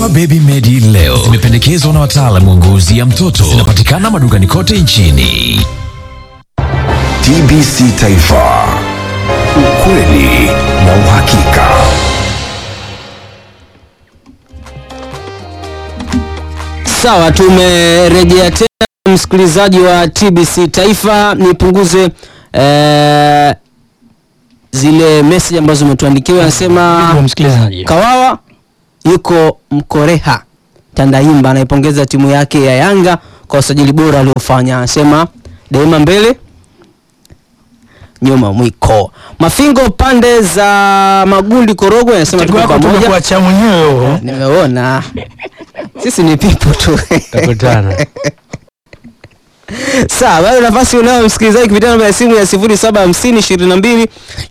Dawa Baby Medi leo zimependekezwa na wataalamu wa ngozi ya mtoto. Zinapatikana madukani kote nchini. TBC Taifa, ukweli na uhakika. Sawa, tumerejea tena msikilizaji wa TBC Taifa, nipunguze eh, zile message ambazo umetuandikiwa. Anasema msikilizaji Kawawa yuko Mkoreha Tandaimba, anaipongeza timu yake ya Yanga kwa usajili bora aliofanya. Anasema daima mbele nyuma mwiko. Mafingo pande za Magundi Korogwe anasema tuko wako pamoja. tumekuacha mwenyewe Nimeona sisi ni pipo tu. takutana Sawa, bado nafasi unayo msikilizaji kupitia namba ya simu ya 0750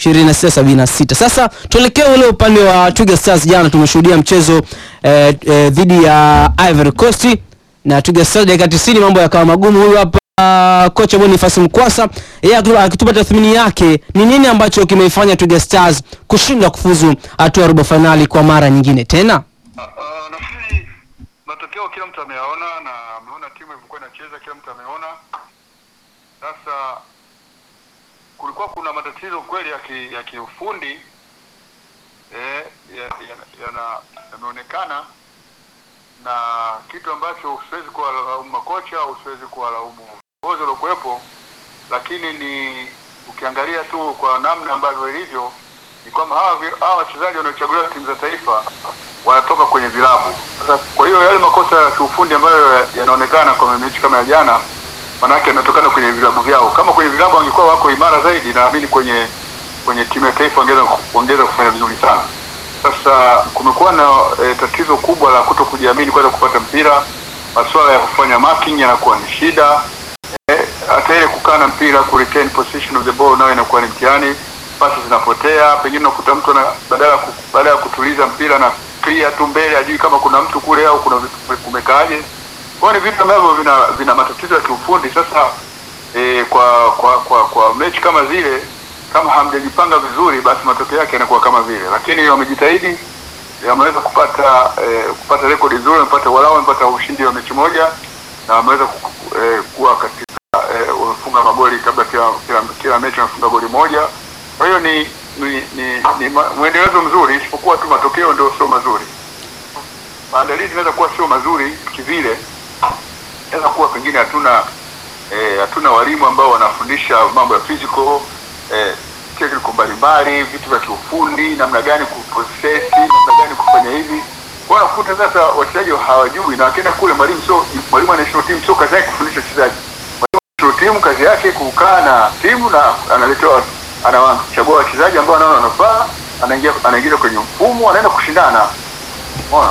22 Sasa tuelekee ule upande wa Twiga Stars. Jana tumeshuhudia mchezo eh, eh, dhidi ya Ivory Coast na Twiga Stars dakika 90 mambo yakawa magumu. Huyu hapa uh, kocha Boniface Mkwasa yeye atu- akitupa tathmini yake ni nini ambacho kimeifanya Twiga Stars kushindwa kufuzu hatua ya robo finali kwa mara nyingine tena. Uh, nafikiri matokeo kila mtu ameyaona na ameona timu ilivyokuwa inacheza, kila mtu ameona. Sasa kulikuwa kuna matatizo kweli ya ki, ya kiufundi eh, yameonekana ya, yana- yameonekana na kitu ambacho siwezi kuwalaumu makocha au siwezi kuwalaumu viongozi waliokuwepo, lakini ni ukiangalia tu kwa namna ambavyo ilivyo ni kwamba hawa vi- hawa wachezaji wanaochaguliwa timu za taifa wanatoka kwenye vilabu. Sasa kwa hiyo yale makosa ya kiufundi ambayo ya- yanaonekana kwa mechi kama ya jana, manake yanatokana kwenye vilabu vyao. Kama kwenye vilabu wangekuwa wako imara zaidi, naamini kwenye kwenye timu ya taifa wangeweza kuongeza kufanya vizuri sana. Sasa kumekuwa na e, tatizo kubwa la kuto kujiamini kwanza kupata mpira, masuala ya kufanya marking yanakuwa ni shida eh, hata ile kukaa na mpira ku retain position of the ball nayo inakuwa ni mtihani, pasi zinapotea, pengine unakuta mtu ana badala ya ku- badala ya kutuliza mpira na clear tu mbele, ajui kama kuna mtu kule au kuna vitu kumekaaje. Kwa hiyo ni vitu ambavyo vina vina matatizo ya kiufundi. Sasa eh, kwa kwa kwa kwa mechi kama zile kama hamjajipanga vizuri, basi matokeo yake yanakuwa kama vile, lakini wamejitahidi wameweza kupata eh, kupata rekodi nzuri, wamepata walau wamepata ushindi wa mechi moja na wameweza ku- eh, kuwa katika eh, wamefunga magoli kabla kila, kila, kila mechi wamefunga goli moja. Kwa hiyo ni ni, ni, ni ma- mwendelezo mzuri, isipokuwa tu matokeo ndio sio mazuri. Maandalizi inaweza kuwa sio mazuri kivile, inaweza kuwa pengine hatuna eh, hatuna walimu ambao wanafundisha mambo ya physical eh, technical mbalimbali, vitu vya kiufundi, namna gani kuprocess, namna gani kufanya hivi. Kwa hiyo unakuta sasa wachezaji hawajui, na wakienda kule, mwalimu sio mwalimu wa national team, sio kazi yake kufundisha wachezaji. Mwalimu wa national team kazi yake kukaa na timu na analetewa, anawachagua wachezaji ambao anaona wanafaa, anaingia anaingiza kwenye mfumo, anaenda kushindana. Unaona?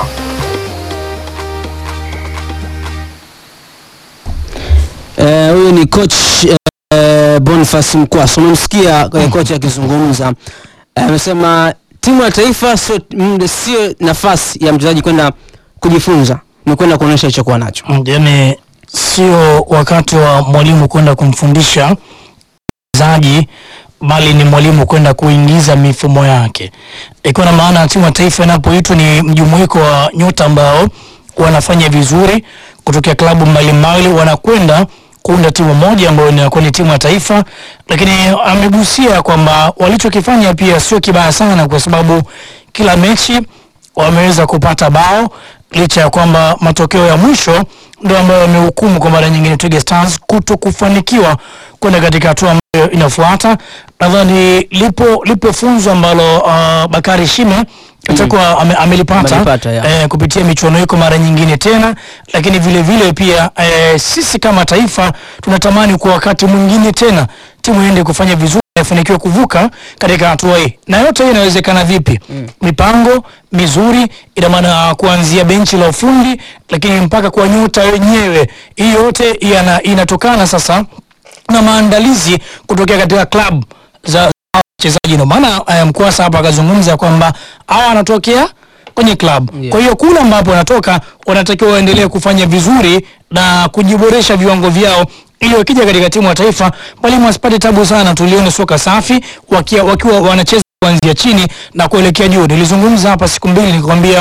Eh, huyu ni coach eh, Boniface Mkwasa. Umemsikia eh, kocha akizungumza. Eh, Amesema timu ya taifa sio mm, sio nafasi ya mchezaji kwenda kujifunza, ni kwenda kuonyesha alichokuwa nacho. yani sio wakati wa mwalimu kwenda kumfundisha mchezaji bali ni mwalimu kwenda kuingiza mifumo yake ikiwa na maana timu ya taifa inapoitwa ni mjumuiko wa nyota ambao wanafanya vizuri kutokea klabu mbalimbali wanakwenda kuunda timu moja ambayo inakuwa ni timu ya taifa lakini amegusia kwamba walichokifanya pia sio kibaya sana kwa sababu kila mechi wameweza kupata bao licha ya kwamba matokeo ya mwisho ndio ambayo yamehukumu kwa mara nyingine Twiga Stars kuto kufanikiwa kwenda katika hatua ambayo inafuata. Nadhani lipo lipo funzo ambalo uh, Bakari Shime atakuwa ame, amelipata Amelipata, ya. eh, kupitia michuano hiko mara nyingine tena, lakini vile vile pia eh, sisi kama taifa tunatamani kwa wakati mwingine tena timu iende kufanya vizuri ifanikiwe kuvuka katika hatua hii, na yote hii inawezekana vipi? Mipango mizuri, ina maana kuanzia benchi la ufundi, lakini mpaka kwa nyota wenyewe. Hii yote yana, inatokana sasa na maandalizi kutokea katika klabu za za wachezaji. Ndio maana eh, Mkwasa hapa akazungumza kwamba hawa wanatokea kwenye klabu Yeah. kwa hiyo kule ambapo wanatoka wanatakiwa waendelee kufanya vizuri na kujiboresha viwango vyao ili wakija katika timu ya taifa mwalimu asipate tabu sana, tulione soka safi wakia, wakiwa wanacheza kuanzia chini na kuelekea juu. Nilizungumza hapa siku mbili nikwambia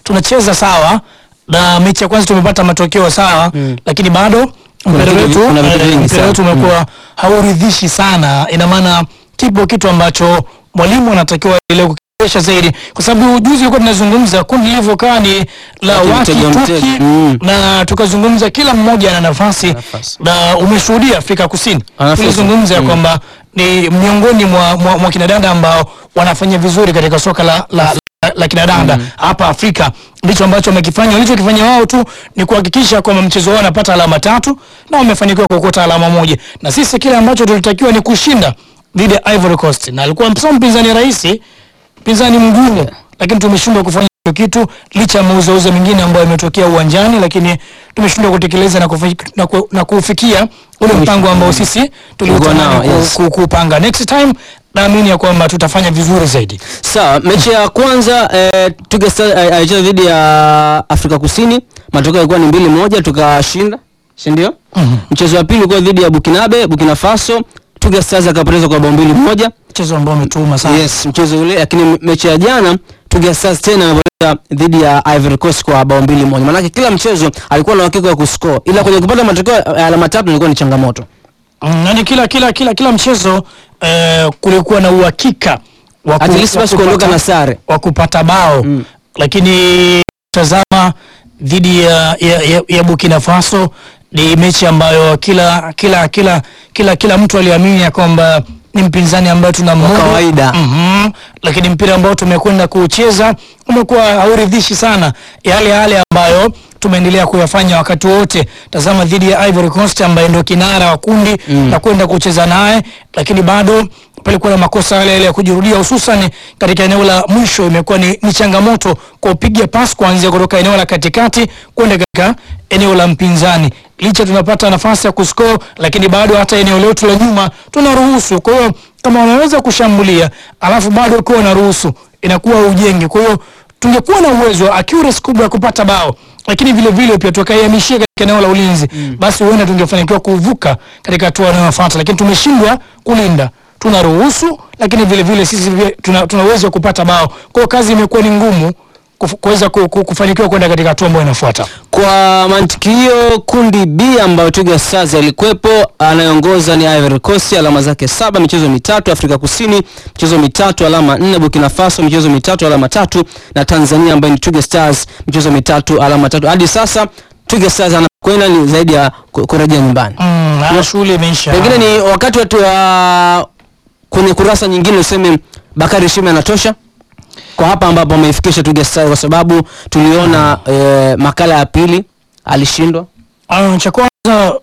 tunacheza sawa na mechi ya kwanza tumepata matokeo sawa Mm. lakini bado mpira vitu- wetu kuna vitu eh, vingi mpira sana. wetu umekuwa hauridhishi sana ina maana kipo kitu ambacho mwalimu anatakiwa ile kukiresha zaidi kwa sababu juzi ilikuwa tunazungumza kundi lilivyokaa ni la Waki waki mtego tuki mtego. Mm. na tukazungumza kila mmoja ana nafasi Nafasi. na umeshuhudia Afrika Kusini Ana nafasi. tulizungumza ya Mm. kwamba ni miongoni mwa, mwa, mwa kinadada ambao wanafanya vizuri katika soka la, la, la, la kinadada hapa Afrika. Ndicho ambacho wamekifanya. Walichokifanya wao tu ni kuhakikisha kwamba mchezo wao wanapata alama tatu na wamefanikiwa kuokota alama moja, na sisi kile ambacho tulitakiwa ni kushinda dhidi ya Ivory Coast, na alikuwa sio mpinzani rahisi, mpinzani mgumu, lakini tumeshindwa kufanya hicho kitu licha ya mauzauza mengine ambayo yametokea uwanjani, lakini tumeshindwa kutekeleza na, kufi, na, ku, na kufikia ule mpango ambao sisi nao, tuliutamani ku- yes. ku- kupanga. Next time naamini ya kwamba tutafanya vizuri zaidi. Sawa, mechi ya kwanza eh, Twiga Stars eh, alicheza dhidi ya Afrika Kusini, matokeo yalikuwa ni mbili moja, tukashinda, si ndio? Mhm. Mchezo wa pili ulikuwa dhidi ya Bukinabe, Burkina Faso, Twiga Stars akapoteza kwa bao mbili moja. Mchezo ambao umetuuma sana. Yes, mchezo ule, lakini mechi ya jana Twiga Stars tena amepoteza dhidi ya Ivory Coast kwa bao mbili moja. Maanake kila mchezo alikuwa na uhakika wa kuscore, ila kwenye kupata matokeo ya alama tatu ilikuwa ni changamoto. Mm, yani kila kila kila kila mchezo eh, kulikuwa na uhakika wa ku- At least wa basi kupata- kuondoka na sare. wa kupata bao Mm. lakini tazama dhidi ya, ya, ya, ya Burkina Faso ni mechi ambayo kila kila kila kila kila mtu aliamini ya kwamba ni mpinzani ambaye tuna Wa kawaida. mm lakini mpira ambao tumekwenda kucheza umekuwa hauridhishi sana yale yale ambayo tumeendelea kuyafanya wakati wote. Tazama dhidi ya Ivory Coast ambaye ndio kinara wa kundi Mm. na kwenda kucheza naye, lakini bado palikuwa na makosa yale yale ya kujirudia, hususan katika eneo la mwisho. Imekuwa ni, ni changamoto kwa kupiga pas kuanzia kutoka eneo la katikati kwenda katika eneo la mpinzani. Licha tunapata nafasi ya kuscore, lakini bado hata eneo letu la nyuma tunaruhusu. Kwa hiyo kama wanaweza kushambulia alafu bado ukiwa unaruhusu inakuwa ujenge. Kwa hiyo tungekuwa na uwezo wa accuracy kubwa ya kupata bao, lakini vile vile pia tukaihamishia katika eneo la ulinzi basi huenda tungefanikiwa kuvuka katika hatua inayofuata, lakini tumeshindwa kulinda. Tunaruhusu, lakini vile vile sisi vile tuna, tuna uwezo wa kupata bao. Kwa hiyo kazi imekuwa ni ngumu kuf- kuweza ku- ku- kufanikiwa kwenda katika hatua ambayo inafuata. Kwa mantiki hiyo, kundi B ambayo Twiga Stars alikuwepo, anayeongoza ni Ivory Coast, alama zake saba, michezo mitatu. Afrika Kusini michezo mitatu, alama nne. Burkina Faso michezo mitatu, alama tatu, na Tanzania ambayo ni Twiga Stars michezo mitatu, alama tatu. Hadi sasa Twiga Stars anakwenda ni zaidi ya ku- kurejea nyumbani. Mm, na shughuli imeisha. Pengine ni wakati watu wa kwenye kurasa nyingine useme Bakari Shime anatosha kwa hapa ambapo ameifikisha Twiga Stars, kwa sababu tuliona eh, makala ya pili alishindwa. Ah, cha kwanza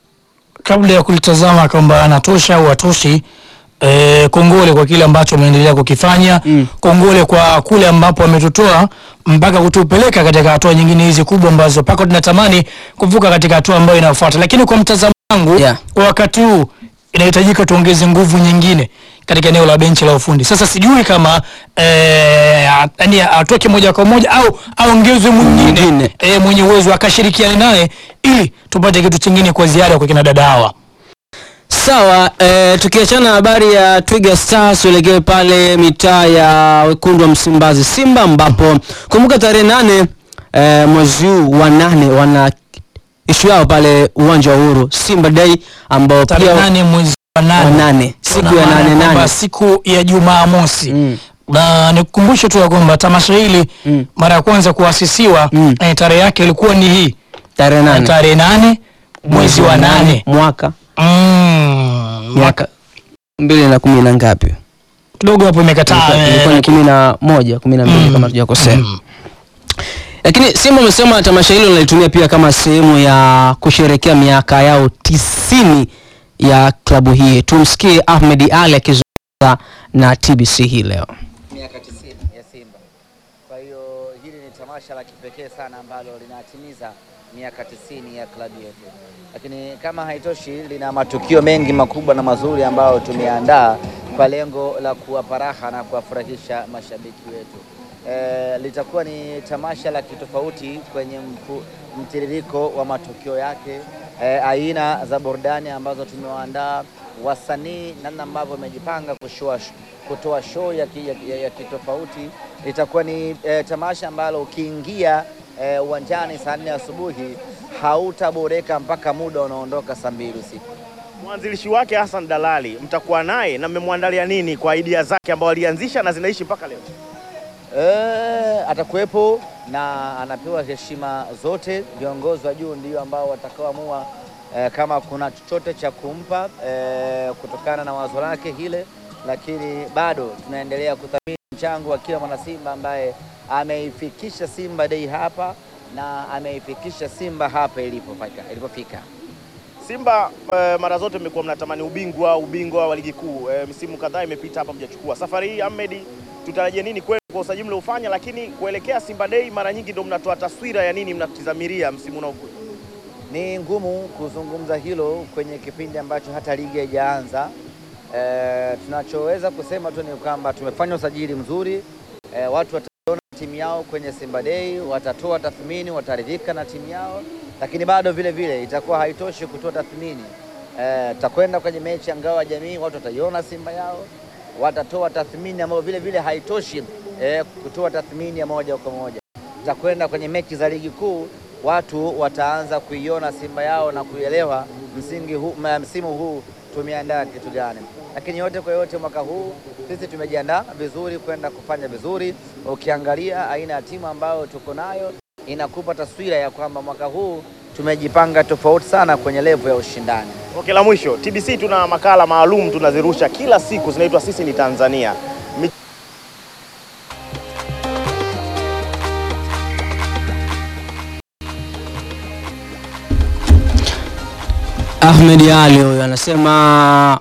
kabla ya kulitazama kwamba anatosha au hatoshi, eh, kongole kwa kile ambacho ameendelea kukifanya Mm. kongole kwa kule ambapo ametutoa mpaka kutupeleka katika hatua nyingine hizi kubwa ambazo mpaka tunatamani kuvuka katika hatua ambayo inayofuata, lakini kwa mtazamo wangu Yeah. kwa wakati huu inahitajika tuongeze nguvu nyingine katika eneo la benchi la ufundi. Sasa sijui kama eh, a- yani atoke moja kwa moja au aongezwe mwingine Mwingine. eh, mwenye uwezo akashirikiana naye ili tupate kitu chingine kwa ziada kwa kina dada hawa. Sawa, eh, tukiachana na habari ya Twiga Stars tuelekee pale mitaa ya wekundu wa Msimbazi Simba, ambapo kumbuka tarehe nane eh, mwezi huu wa nane wana ishu yao pale uwanja wa Uhuru Simba Day, ambao Tarehe pia nane mwezi wa wa nane nane siku Ina ya maana nane kwamba nane siku ya Jumamosi Mm. na nikukumbushe tu ya kwamba tamasha hili Mm. mara ya kwanza kuasisiwa Mm. eh, tarehe yake ilikuwa ni hii tarehe nane tarehe nane mwezi wa nane mwaka Mm, mwaka mbili na kumi na ngapi? kidogo hapo imekataa Ilikuwa- ilikuwa ni kumi na moja kumi na mbili Mm. kama tujakosea. Mm. Lakini Simba amesema tamasha hilo linalitumia pia kama sehemu ya kusherekea miaka yao tisini ya klabu hii. Tumsikie Ahmed Ali akizungumza na TBC hii leo. miaka 90 ya Simba. Kwa hiyo hili ni tamasha la kipekee sana ambalo linatimiza miaka 90 ya klabu yetu, lakini kama haitoshi, lina matukio mengi makubwa na mazuri ambayo tumeandaa kwa lengo la kuwapa raha na kuwafurahisha mashabiki wetu. E, litakuwa ni tamasha la kitofauti kwenye mpu, mtiririko wa matukio yake, e, aina za burudani ambazo tumewaandaa wasanii, namna ambavyo wamejipanga kushua kutoa show ya, ki, ya, ya, ya kitofauti litakuwa ni e, tamasha ambalo ukiingia e, uwanjani saa nne asubuhi hautaboreka mpaka muda unaondoka saa mbili usiku. Mwanzilishi wake Hassan Dalali, mtakuwa naye na mmemwandalia nini kwa idea zake ambao alianzisha na zinaishi mpaka leo? E, atakuwepo na anapewa heshima zote. Viongozi wa juu ndio ambao watakaoamua e, kama kuna chochote cha kumpa e, kutokana na wazo lake hile, lakini bado tunaendelea kuthamini mchango wa kila mwanasimba ambaye ameifikisha Simba Day hapa na ameifikisha Simba hapa ilipofika ilipofika. Simba eh, mara zote mmekuwa mnatamani ubingwa ubingwa wa ligi kuu eh, msimu kadhaa imepita hapa mjachukua. Safari hii Ahmed, tutarajie nini kwenu kwa usajili mliofanya, lakini kuelekea Simba Day mara nyingi ndio mnatoa taswira ya nini mnatizamiria msimu unaokuja? Ni ngumu kuzungumza hilo kwenye kipindi ambacho hata ligi haijaanza. E, tunachoweza kusema tu ni kwamba tumefanya usajili mzuri e, watu wataona timu yao kwenye Simba Day, watatoa tathmini, wataridhika na timu yao, lakini bado vile vile itakuwa haitoshi kutoa tathmini. E, takwenda kwenye mechi ya ngao ya jamii, watu wataiona Simba yao, watatoa tathmini ambayo vile vile haitoshi e, kutoa tathmini ya moja kwa moja. Takwenda kwenye mechi za ligi kuu, watu wataanza kuiona Simba yao na kuielewa msingi huu, ma- msimu huu tumeandaa kitu gani. Lakini yote kwa yote, mwaka huu sisi tumejiandaa vizuri kwenda kufanya vizuri. Ukiangalia aina ya timu ambayo tuko nayo inakupa taswira ya kwamba mwaka huu tumejipanga tofauti sana kwenye levo ya ushindani. Okay, la mwisho, TBC tuna makala maalum tunazirusha kila siku zinaitwa sisi ni Tanzania. Mi- Ahmed Ali huyo anasema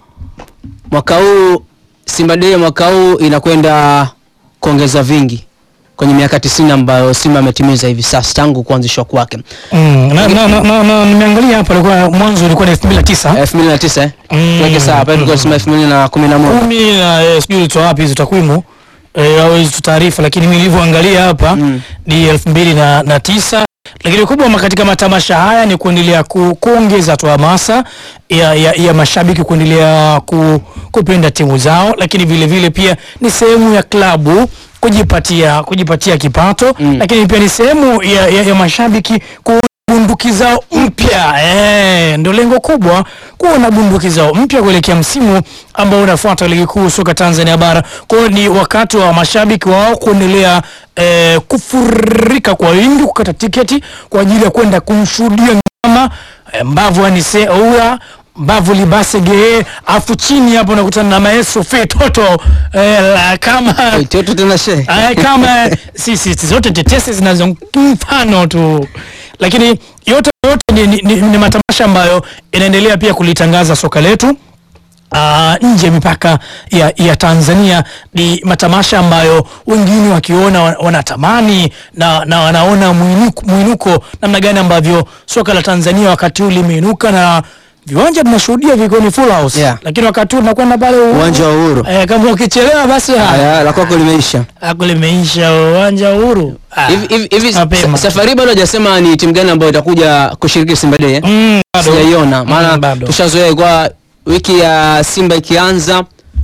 mwaka huu Simba Day ya mwaka huu inakwenda kuongeza vingi kwenye miaka 90 ambayo Simba ametimiza hivi sasa tangu kuanzishwa kwake. Mm, na, na, na, na, na nimeangalia hapa ilikuwa mwanzo ilikuwa ni 2009 2009 eh? Mm. Tuweke sawa hapa tulikuwa tunasema 2011. kumi na eh, sijui ulitoa wapi hizo takwimu eh, au hizo taarifa, lakini mimi nilivyoangalia hapa Mm. ni elfu mbili na, na tisa lakini kubwa katika matamasha haya ni kuendelea ku, kuongeza tu hamasa ya, ya, ya mashabiki kuendelea ku, kupenda timu zao, lakini vile vile pia ni sehemu ya klabu kujipatia kujipatia kipato Mm. lakini pia ni sehemu ya, ya, ya mashabiki ku bunduki zao mpya eh, ndio lengo kubwa kuwa na bunduki zao mpya kuelekea msimu ambao unafuata ligi kuu soka Tanzania bara. Kwa hiyo ni wakati wa mashabiki wao kuendelea eh, kufurika kwa wingi kukata tiketi kwa ajili ya kwenda kumshuhudia mnyama eh, mbavu anise ua mbavu libase gee, afu chini hapo unakutana na maestro fe toto eh, la, kama Toto tena she. Ay, kama si, si, si zote tetesi zinazo mfano tu, lakini yote yote ni, ni, ni, ni matamasha ambayo inaendelea pia kulitangaza soka letu Uh, nje ya mipaka ya, ya Tanzania ni matamasha ambayo wengine wakiona wa- wanatamani na, na wanaona mwinuko, mwinuko namna gani ambavyo soka la Tanzania wakati huu limeinuka na viwanja tunashuhudia viko ni full house Yeah. lakini wakati huu tunakwenda pale Uhuru. Uwanja wa Uhuru. eh, kama ukichelewa basi haya Haya la kwako limeisha. ako limeisha uwanja wa Uhuru. Ah, Hivi hivi hivi mapema. sa- safari bado hajasema ni timu gani ambayo itakuja kushiriki Simba Day. eh? Mm, bado. Sijaiona maana Mm, bado. tushazoea kwa wiki ya Simba ikianza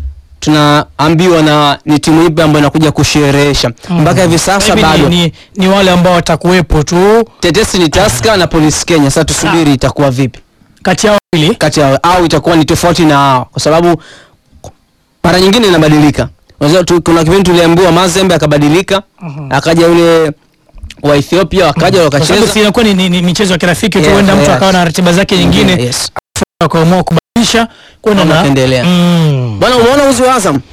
tunaambiwa na ni timu ipi ambayo inakuja kusherehesha mpaka hivi sasa Hivi bado ni, ni, ni wale ambao watakuwepo tu tetesi ni Tusker na Police Kenya. Sasa tusubiri itakuwa vipi kati yao wawili. kati yao au itakuwa ni tofauti na hao, kwa sababu mara nyingine inabadilika. Unajua tu, kuna kipindi tuliambiwa Mazembe akabadilika akaja yule wa Ethiopia wakaja Kwa sababu wakacheza si inakuwa ni, ni, ni michezo ya kirafiki tu, Yeah, huenda mtu yeah. akawa na ratiba zake nyingine Yes. akaamua kubadilisha kwenda na Wakaendelea. Mm. Bwana, umeona uzi wa Azam?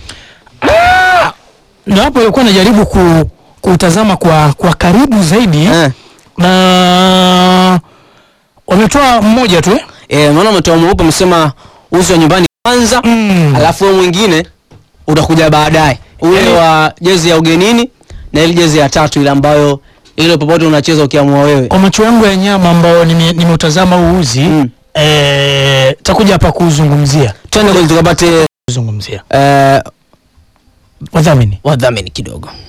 Ndio hapo alikuwa anajaribu ku, kutazama kwa, kwa karibu zaidi Eh. na wametoa mmoja tu eh? Eh, unaona umetoa mweupe umesema uzi wa nyumbani kwanza Mm. alafu huo mwingine utakuja baadaye ule Yaani- wa jezi ya ugenini na ile jezi ya tatu ile ambayo ile popote unacheza ukiamua wewe kwa macho yangu ya nyama ambao nime- nimeutazama huu uzi Mm. eh, takuja hapa kuzungumzia twende kwenye tukapate kuzungumzia eh, wadhamini wadhamini kidogo